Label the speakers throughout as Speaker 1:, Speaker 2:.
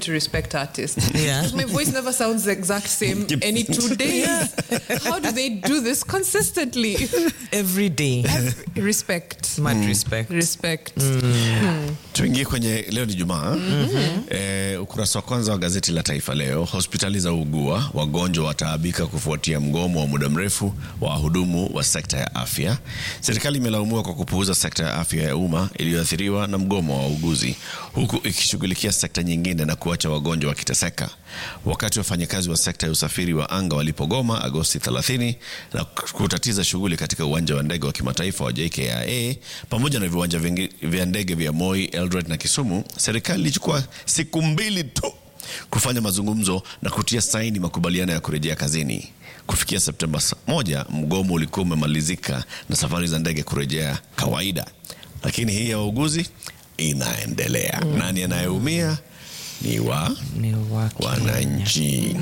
Speaker 1: to respect artists.
Speaker 2: Yeah.
Speaker 1: Because my voice never sounds the exact same any two days. How do they do this consistently?
Speaker 2: every day
Speaker 1: respect.
Speaker 2: much respect
Speaker 1: Respect.
Speaker 3: Tuingie kwenye leo ni Jumaa. Eh, ukurasa wa kwanza wa gazeti la Taifa Leo, hospitali za ugua, wagonjwa wataabika kufuatia mgomo wa muda mrefu wa wahudumu wa sekta ya afya. Serikali imelaumiwa kwa kupuuza sekta ya afya ya umma iliyoathiriwa na mgomo wa wauguzi, huku ikishughulikia sekta nyingine na kuacha wagonjwa wakiteseka. Wakati wafanyakazi wa sekta ya usafiri wa anga walipogoma Agosti 30 na kutatiza shughuli katika uwanja wa ndege wa kimataifa wa JKIA pamoja na viwanja vingi- vya ndege vya Moi, Eldoret na Kisumu, serikali ilichukua siku mbili tu kufanya mazungumzo na kutia saini makubaliano ya kurejea kazini. Kufikia Septemba s- moja, mgomo ulikuwa umemalizika na safari za ndege kurejea kawaida, lakini hii ya wauguzi inaendelea. Nani anayeumia? Ni wa
Speaker 2: ni wa Kenya.
Speaker 3: wananchi.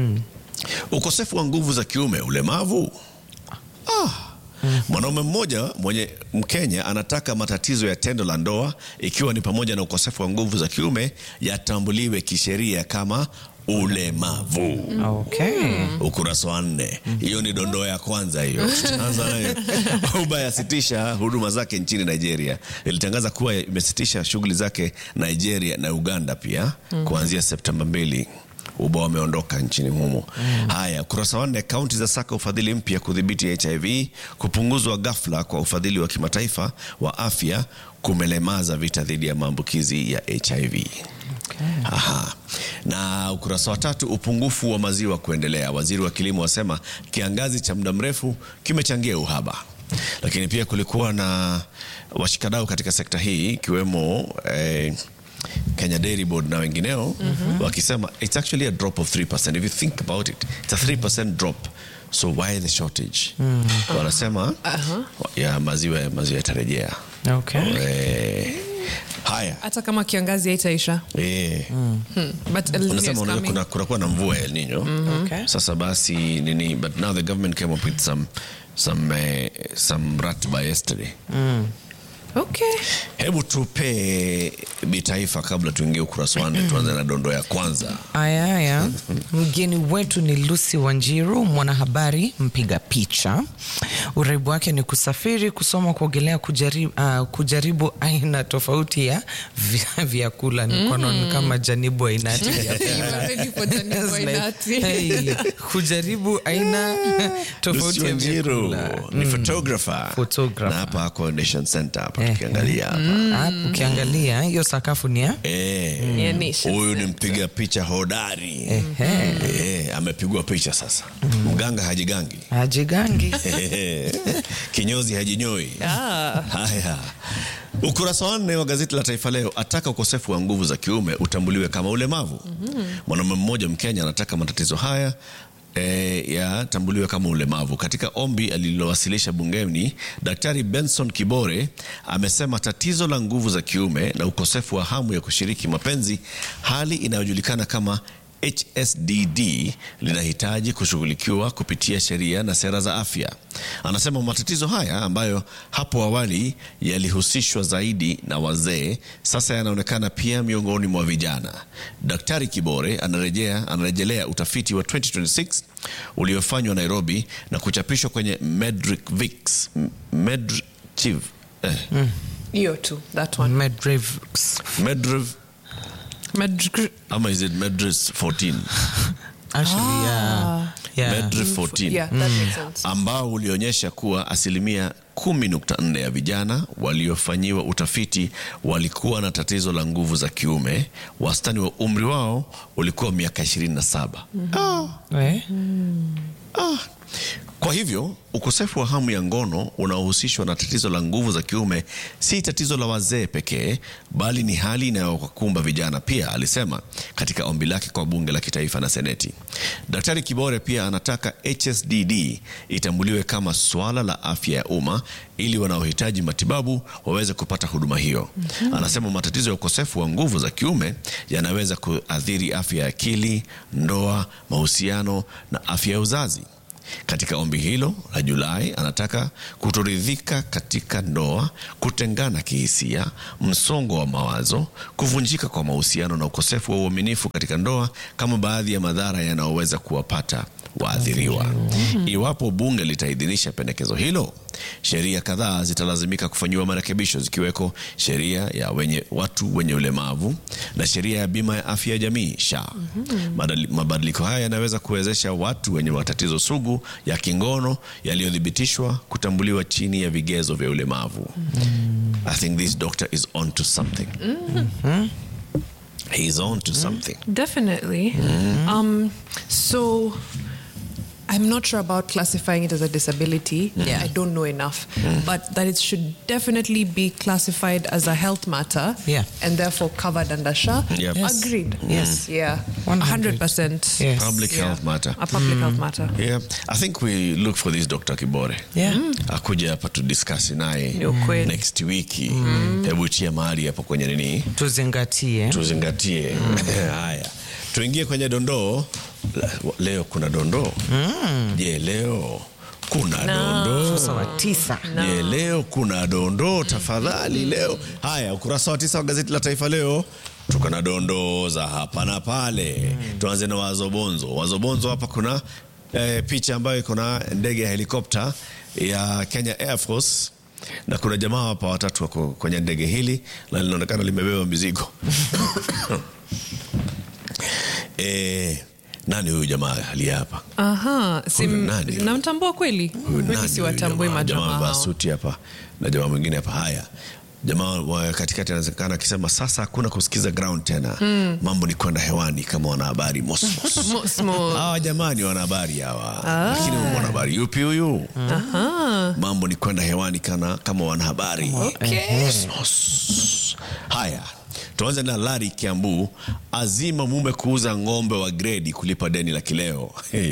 Speaker 3: Ukosefu wa nguvu za kiume, ulemavu. Ah. Mwanaume mmoja mwenye Mkenya anataka matatizo ya tendo la ndoa ikiwa ni pamoja na ukosefu wa nguvu za kiume yatambuliwe kisheria kama ulemavu.
Speaker 2: okay
Speaker 3: Ukurasa wa nne. Hiyo ni dondoo ya kwanza hiyo. Tutaanza nayo. Uber yasitisha huduma zake nchini Nigeria. Ilitangaza kuwa imesitisha shughuli zake Nigeria na Uganda pia kuanzia Septemba mbili. Uber wameondoka nchini humo. Haya, ukurasa wa nne. Kaunti za saka ufadhili mpya kudhibiti HIV. Kupunguzwa ghafla kwa ufadhili wa kimataifa wa afya kumelemaza vita dhidi ya maambukizi ya HIV. Aha. Na ukurasa wa tatu, upungufu wa maziwa kuendelea. Waziri wa kilimo wasema kiangazi cha muda mrefu kimechangia uhaba, lakini pia kulikuwa na washikadau katika sekta hii ikiwemo eh, Kenya Dairy Board na wengineo wakisema it's actually a drop of 3%. If you think about it, it's a 3% drop. So why the shortage? Wanasema ya maziwa maziwa yatarejea.
Speaker 2: okay
Speaker 3: Eh, haya.
Speaker 1: Hata kama kiangazi haitaisha.
Speaker 3: Eh.
Speaker 1: But El Nino is
Speaker 3: Unasema unajua
Speaker 1: coming.
Speaker 3: kuna kunakuwa na mvua ya El Nino.
Speaker 2: Okay.
Speaker 3: Sasa basi nini but now the government came up with some some uh, some ratiba yesterday.
Speaker 1: Okay.
Speaker 3: Hebu tupe bitaifa kabla tuingie ukurasa wa nne tuanze na dondo ya kwanza.
Speaker 2: Aya, aya. Mgeni wetu ni Lucy Wanjiru, mwanahabari mpiga picha. Uraibu wake ni kusafiri, kusoma, kuogelea, kujaribu, uh, kujaribu aina tofauti ya vya- vyakula. Nikono ni kama janibu ainati ya
Speaker 1: You are ready for Janibu
Speaker 2: It's like,
Speaker 1: Ainati.
Speaker 2: hey, kujaribu aina tofauti
Speaker 3: Lucy
Speaker 2: ya
Speaker 3: Wanjiru
Speaker 2: vyakula.
Speaker 3: ni photographer.
Speaker 2: Photographer.
Speaker 3: Na hapa ako Nation Center hapa
Speaker 2: Eh,
Speaker 3: tukiangalia hapa.
Speaker 2: Hapo ukiangalia hiyo sakafu ni ya
Speaker 3: Eh.
Speaker 1: Yeah, Nation
Speaker 3: Huyu ni
Speaker 1: Center.
Speaker 3: mpiga picha hodari.
Speaker 2: Ehe.
Speaker 3: Eh, amepigwa picha sasa. Mganga hajigangi.
Speaker 2: ajigangi.
Speaker 3: kinyozi hajinyoi. Haya, ukurasa wa nne wa gazeti la Taifa Leo ataka ukosefu wa nguvu za kiume utambuliwe kama ulemavu. Mwanaume mmoja Mkenya anataka matatizo haya E, yatambuliwe kama ulemavu. Katika ombi alilowasilisha bungeni, Daktari Benson Kibore amesema tatizo la nguvu za kiume na ukosefu wa hamu ya kushiriki mapenzi, hali inayojulikana kama HSDD linahitaji kushughulikiwa kupitia sheria na sera za afya. Anasema matatizo haya ambayo hapo awali yalihusishwa zaidi na wazee sasa yanaonekana pia miongoni mwa vijana. Daktari Kibore anarejea, anarejelea utafiti wa 2026 uliofanywa Nairobi na kuchapishwa kwenye Medrivix Medrichiv eh,
Speaker 1: Hiyo tu, that one.
Speaker 2: Medrivx.
Speaker 3: Medriv
Speaker 1: Med-
Speaker 3: ama is it Medris 14
Speaker 2: Actually, yeah. Yeah.
Speaker 3: Medriv 14
Speaker 1: Yeah, that makes sense.
Speaker 3: ambao ulionyesha kuwa asilimia 10.4 ya vijana waliofanyiwa utafiti walikuwa na tatizo la nguvu za kiume. Wastani wa umri wao ulikuwa miaka 27. Ah,
Speaker 2: Eh?
Speaker 3: ah. Kwa hivyo ukosefu wa hamu ya ngono unaohusishwa na tatizo la nguvu za kiume si tatizo la wazee pekee, bali ni hali inayowakumba vijana pia, alisema katika ombi lake kwa bunge la kitaifa na seneti. Daktari Kibore pia anataka HSDD itambuliwe kama swala la afya ya umma ili wanaohitaji matibabu waweze kupata huduma hiyo. Anasema matatizo ya ukosefu wa nguvu za kiume yanaweza kuathiri afya ya akili, ndoa, mahusiano na afya ya uzazi. Katika ombi hilo la Julai, anataka kutoridhika katika ndoa, kutengana kihisia, msongo wa mawazo, kuvunjika kwa mahusiano na ukosefu wa uaminifu katika ndoa kama baadhi ya madhara yanayoweza kuwapata waathiriwa. Iwapo bunge litaidhinisha pendekezo hilo, sheria kadhaa zitalazimika kufanyiwa marekebisho zikiweko sheria ya wenye, watu wenye ulemavu na sheria ya bima ya afya ya jamii SHA. Madali- Mabadiliko haya yanaweza kuwezesha watu wenye matatizo sugu ya kingono yaliyothibitishwa kutambuliwa chini ya vigezo vya ulemavu. I think this doctor is on to something. He's on to something.
Speaker 1: Definitely. Um, so I'm not sure about classifying it as a disability. I don't know enough. But that it should definitely be classified as a health matter
Speaker 2: Yeah.
Speaker 1: and therefore covered under SHA.
Speaker 3: Yep. Yes.
Speaker 1: Agreed.
Speaker 2: Yes.
Speaker 1: Yeah.
Speaker 2: 100.
Speaker 1: 100%.
Speaker 2: Yes.
Speaker 3: Public
Speaker 1: Yeah.
Speaker 3: health matter.
Speaker 1: A public health matter.
Speaker 3: Yeah, I think we look for this Dr. Kibore.
Speaker 2: Yeah.
Speaker 3: Akuja hapa tudiscuss naye
Speaker 1: Ni ukweli.
Speaker 3: next wiki. Hebu chia mahali hapo kwenye nini
Speaker 2: tuzingatie
Speaker 3: tuzingatie. Haya, tuingie kwenye dondoo. La- Leo kuna dondoo. Je, leo kuna dondoo?
Speaker 2: uso wa tisa
Speaker 3: Je, leo kuna dondoo? Tafadhali leo. Haya, ukurasa wa tisa wa gazeti la Taifa Leo tuko na dondoo za hapa na pale. Tuanze na wazobonzo. Wazobonzo hapa kuna eh, picha ambayo iko na ndege ya helikopta ya Kenya Air Force na kuna jamaa hapa watatu wako kwenye ndege hili na linaonekana limebeba mizigo. eh, nani huyu jamaa aliye hapa?
Speaker 1: Aha.
Speaker 3: Huyu
Speaker 1: Sim,
Speaker 3: nani?
Speaker 1: namtambua kweli?
Speaker 3: Huyu nani
Speaker 1: Mimi
Speaker 3: huyu
Speaker 1: siwatambui
Speaker 3: jamaa? Jamaa
Speaker 1: majamaa
Speaker 3: amevaa
Speaker 1: hao.
Speaker 3: suti hapa na jamaa mwingine hapa. Haya, jamaa wa katikati anawezekana akisema sasa hakuna kusikiza ground tena, mambo ni kwenda hewani kama wanahabari mos mos.
Speaker 1: Mo- small.
Speaker 3: Hawa jamaa ni wanahabari hawa, lakini mwanahabari yupi huyu? Mambo ni kwenda hewani kana, kama wanahabari
Speaker 1: Okay.
Speaker 3: Mos. Haya, tuanze na Lari Kiambu azima mume kuuza ng'ombe wa gredi kulipa deni la kileo.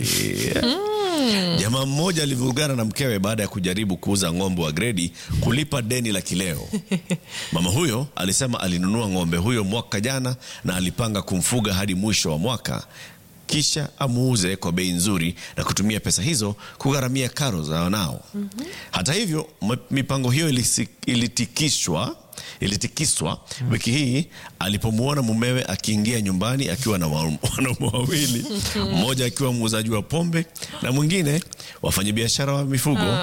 Speaker 3: Jamaa mmoja alivurugana na mkewe baada ya kujaribu kuuza ng'ombe wa gredi kulipa deni la kileo. Mama huyo alisema alinunua ng'ombe huyo mwaka jana na alipanga kumfuga hadi mwisho wa mwaka kisha amuuze kwa bei nzuri na kutumia pesa hizo kugharamia karo za wanao. Hata hivyo, m- mipango hiyo ilisi- ilitikishwa ilitikiswa wiki hii alipomwona mumewe akiingia nyumbani akiwa na wa- wanaume wawili, mmoja akiwa muuzaji wa pombe na mwingine wafanyabiashara wa mifugo.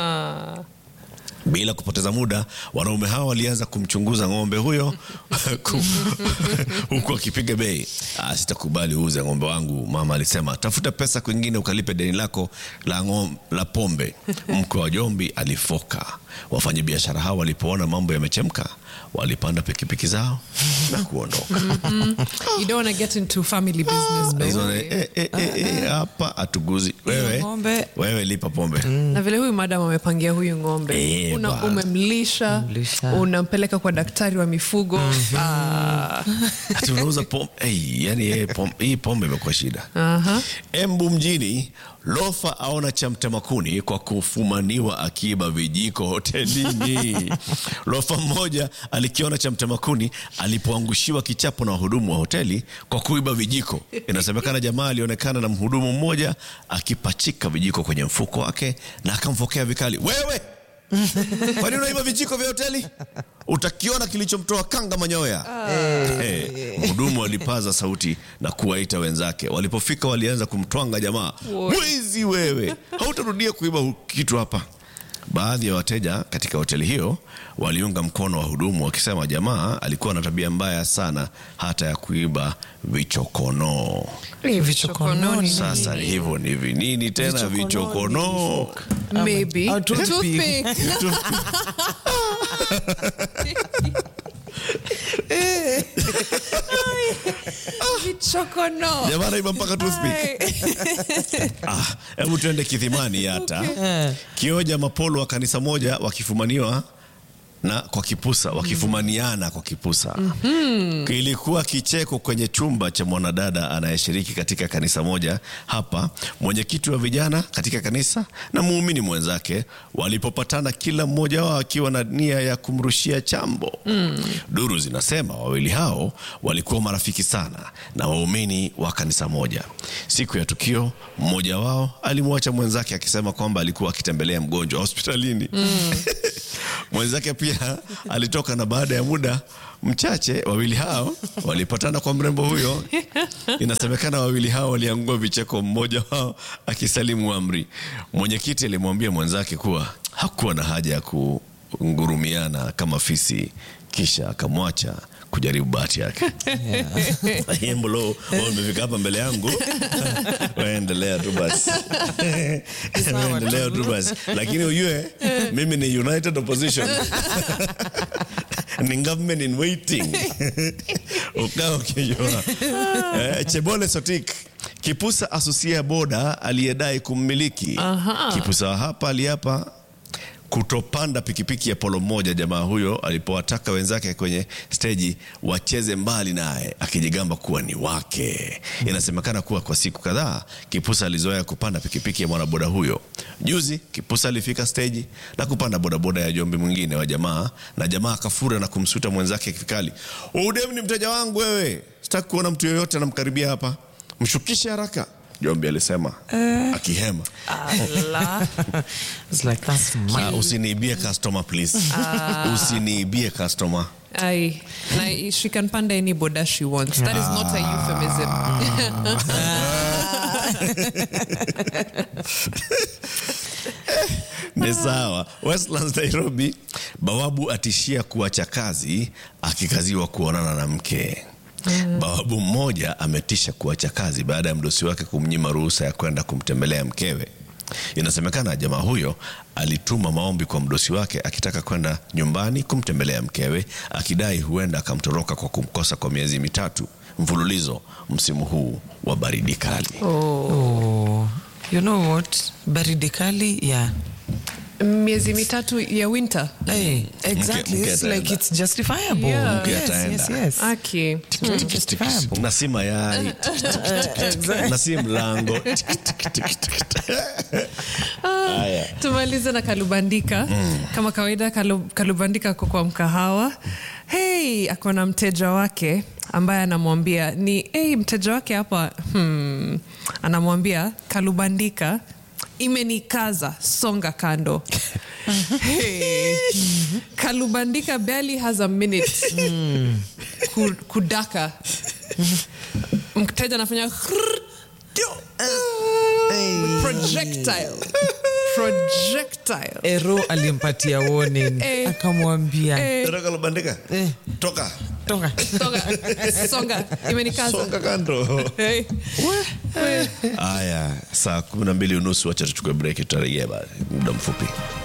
Speaker 3: Bila kupoteza muda, wanaume hao walianza kumchunguza ng'ombe huyo ku- huku akipiga bei. "Ah, sitakubali uuze ng'ombe wangu, mama alisema. Tafuta pesa kwingine ukalipe deni lako la, ng'om- la pombe. Mkwe wa Jombi alifoka. Wafanyabiashara hao walipoona mambo yamechemka, walipanda pikipiki zao na kuondoka.
Speaker 1: You don't want to get into family business. by the
Speaker 3: Hizo,
Speaker 1: way.
Speaker 3: eh, eh, eh, eh, hapa atuguzi wewe,
Speaker 2: ng'ombe.
Speaker 3: wewe lipa pombe
Speaker 1: na vile huyu madam amepangia huyu ng'ombe
Speaker 3: Eh,
Speaker 1: Una,
Speaker 3: bwana.
Speaker 1: umemlisha
Speaker 2: Mlisha.
Speaker 1: unampeleka kwa daktari wa mifugo Ah,
Speaker 3: Ati unauza pombe hey, yani yeye pom, hii pombe imekuwa shida.
Speaker 1: aha.
Speaker 3: Embu mjini, lofa aona cha mtemakuni kwa kufumaniwa akiiba vijiko hotelini. lofa mmoja alikiona cha mtemakuni alipoangushiwa kichapo na wahudumu wa hoteli kwa kuiba vijiko. Inasemekana jamaa alionekana na mhudumu mmoja akipachika vijiko kwenye mfuko wake na akamfokea vikali, wewe kwani unaiba vijiko vya hoteli? Utakiona kilichomtoa kanga manyoya. Eh, Mhudumu alipaza sauti na kuwaita wenzake. Walipofika walianza kumtwanga jamaa, mwizi wewe, hautarudia kuiba hu- kitu hapa. Baadhi ya wateja katika hoteli hiyo waliunga mkono wahudumu wakisema jamaa alikuwa na tabia mbaya sana hata ya kuiba vichokonoo.
Speaker 1: Eh,
Speaker 2: Vichokononi.
Speaker 3: Sasa hivyo ni vinini tena vichokonoo?
Speaker 1: maybe
Speaker 2: Au toothpick.
Speaker 1: Toothpick. Vichokono.
Speaker 3: Jamaa anaiba mpaka toothpick. Ah, hebu tuende Kithimani hata kioja mapolo wa kanisa moja wakifumaniwa na kwa kipusa wakifumaniana kwa kipusa kilikuwa kicheko kwenye chumba cha mwanadada anayeshiriki katika kanisa moja hapa mwenyekiti wa vijana katika kanisa na muumini mwenzake walipopatana kila mmoja wao akiwa na nia ya kumrushia chambo duru zinasema wawili hao walikuwa marafiki sana na waumini wa kanisa moja siku Siku ya tukio, mmoja wao alimwacha mwenzake akisema kwamba alikuwa akitembelea mgonjwa hospitalini. Mwenzake pia alitoka, na baada ya muda mchache wawili hao walipatana kwa mrembo huyo. Inasemekana wawili hao waliangua vicheko, mmoja wao akisalimu amri. Mwenyekiti alimwambia mwenzake kuwa hakuwa na haja ya kungurumiana kama fisi, kisha akamwacha kujaribu bahati yake. Yembolo, wewe umefika hapa mbele yangu, waendelea tu basi, waendelea tu basi, lakini ujue mimi ni united opposition ni government in waiting ukaa ukijua eh, Chebole Sotik kipusa asusia boda aliyedai kummiliki kipusa hapa aliapa kutopanda pikipiki ya polo moja jamaa huyo alipowataka wenzake kwenye steji wacheze mbali naye akijigamba kuwa ni wake. Inasemekana kuwa kwa siku kadhaa Kipusa alizoea kupanda pikipiki ya mwanaboda huyo. Juzi Kipusa alifika steji na kupanda bodaboda ya jombi mwingine wa jamaa, na jamaa akafura na kumsuta mwenzake vikali, udem ni mteja wangu wewe, sitaki kuona mtu yoyote anamkaribia hapa, mshukishe haraka. Jombi alisema akihema.
Speaker 1: Allah.
Speaker 2: It's like that's my
Speaker 3: Ah, usiniibie customer please. Usiniibie customer.
Speaker 1: Aye. Na she can panda any boda she wants. That is not a euphemism.
Speaker 3: Ni sawa. Westlands Nairobi, bawabu atishia kuacha kazi akikaziwa kuonana na mke. Bawabu mmoja ametisha kuacha kazi baada ya mdosi wake kumnyima ruhusa ya kwenda kumtembelea mkewe. Inasemekana jamaa huyo alituma maombi kwa mdosi wake akitaka kwenda nyumbani kumtembelea mkewe, akidai huenda akamtoroka kwa kumkosa kwa miezi mitatu mfululizo msimu huu wa baridi kali.
Speaker 2: Oh, you know what? Baridi kali, yeah.
Speaker 1: Miezi mitatu ya winter.
Speaker 2: Hey, exactly.
Speaker 3: mke
Speaker 2: It's like
Speaker 3: ataenda.
Speaker 2: it's justifiable.
Speaker 1: Yeah.
Speaker 3: Mke
Speaker 2: Yes,
Speaker 3: ataenda.
Speaker 2: yes, yes.
Speaker 1: Okay.
Speaker 2: Justifiable.
Speaker 3: na si mayai na si mlango haya
Speaker 1: tumalize na kalubandika kama kawaida kalu, kalubandika ako kwa mkahawa hey ako na mteja wake ambaye anamwambia ni hey, mteja wake hapa hmm, anamwambia kalubandika imenikaza songa kando hey, kalubandika barely has a minute ku, kudaka mteja anafanya projectile projectile
Speaker 2: Ero alimpatia warning
Speaker 1: Eh.
Speaker 2: akamwambia
Speaker 1: Eh.
Speaker 3: Toka Lubandika.
Speaker 2: Eh.
Speaker 3: toka
Speaker 2: toka
Speaker 1: songa songa imenikaza
Speaker 3: songa kando
Speaker 1: hey.
Speaker 3: haya saa kumi na mbili unusu wacha tuchukue break tutarejea baada muda mfupi